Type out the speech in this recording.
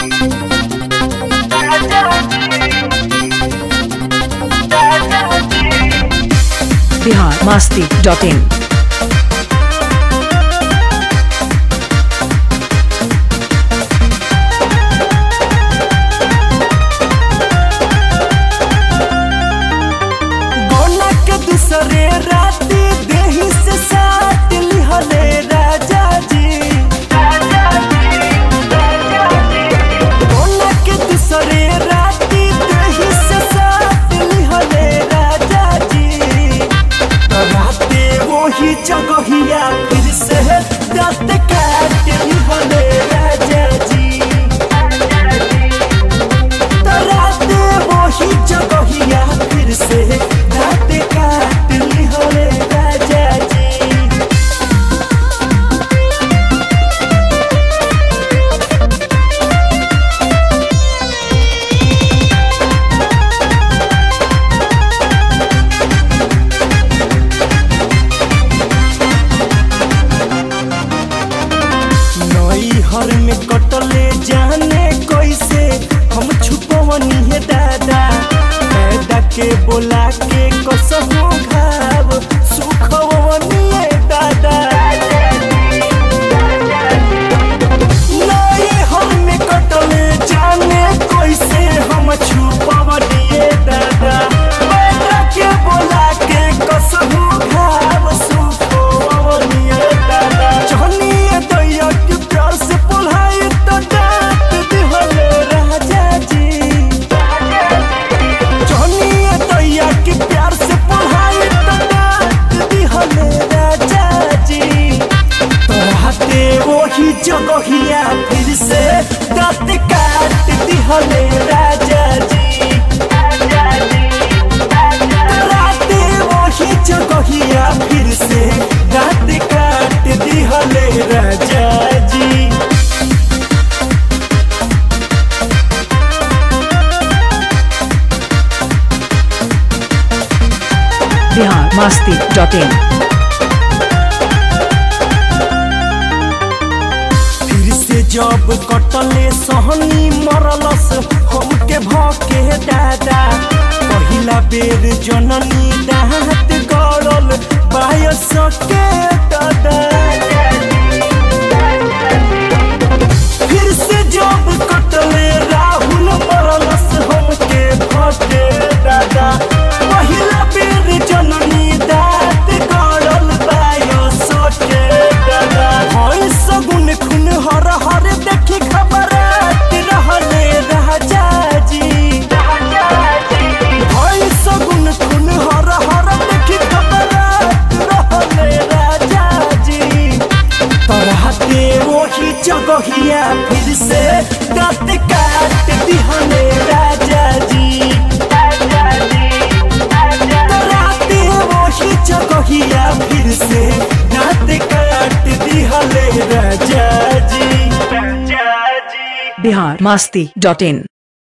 Bihar Masti dot in गौना के दूसरे राती देही से साथ लिहले राजा जी गौना के दूसरे राती देही से साथ लिहले राजा जी तो राते वही जगहिया फिर से दांत काट लिहले राजा जी तराते वही जगहिया फिर से दांत काट लिहले राजा जी नई हर में कटले जाने कैसे हम छुपवनी है दादा पैदा के बोला के कसमो घाव सुखवनी है दादा नई हर में कटले जाने कैसे हम छुपवनी है दादा पैदा के बोला के कसमो घाव सुखवनी है दादा चलिए दैया के प्यार से पुल्हाई तो डांट दिहले राजा जी चलिए दैया के प्यार से पुल्हाई तो डांट दिहले राजा जी तोहते वही जगहिया फिर से दांत काट दिहले राजा जी राते वही जगहिया फिर से दांत काट दिहले राजा जी बिहार मास्ती डॉट इन फिर से जब कटले सहनी मरलस हमके भके दादा पहिला बेर जननी दाँत गड़ल बायस के दादा फिर से जब कटले राहुल मरलस हमके भके दादा पहिला बेर जननी दाँत गड़ल बायस के दादा हई सगुन खुन हर हर देखी खबरात रहले राजा जी हई सगुन खुन हर हर देखी खबरात रहले राजा जी तोराते वही जगहिया फिर से दांत काट दिहले राजा जी तोराते वही जगहिया फिर से दांत काट दिहले राजा जी राजा जी बिहार मास्ती डॉट इन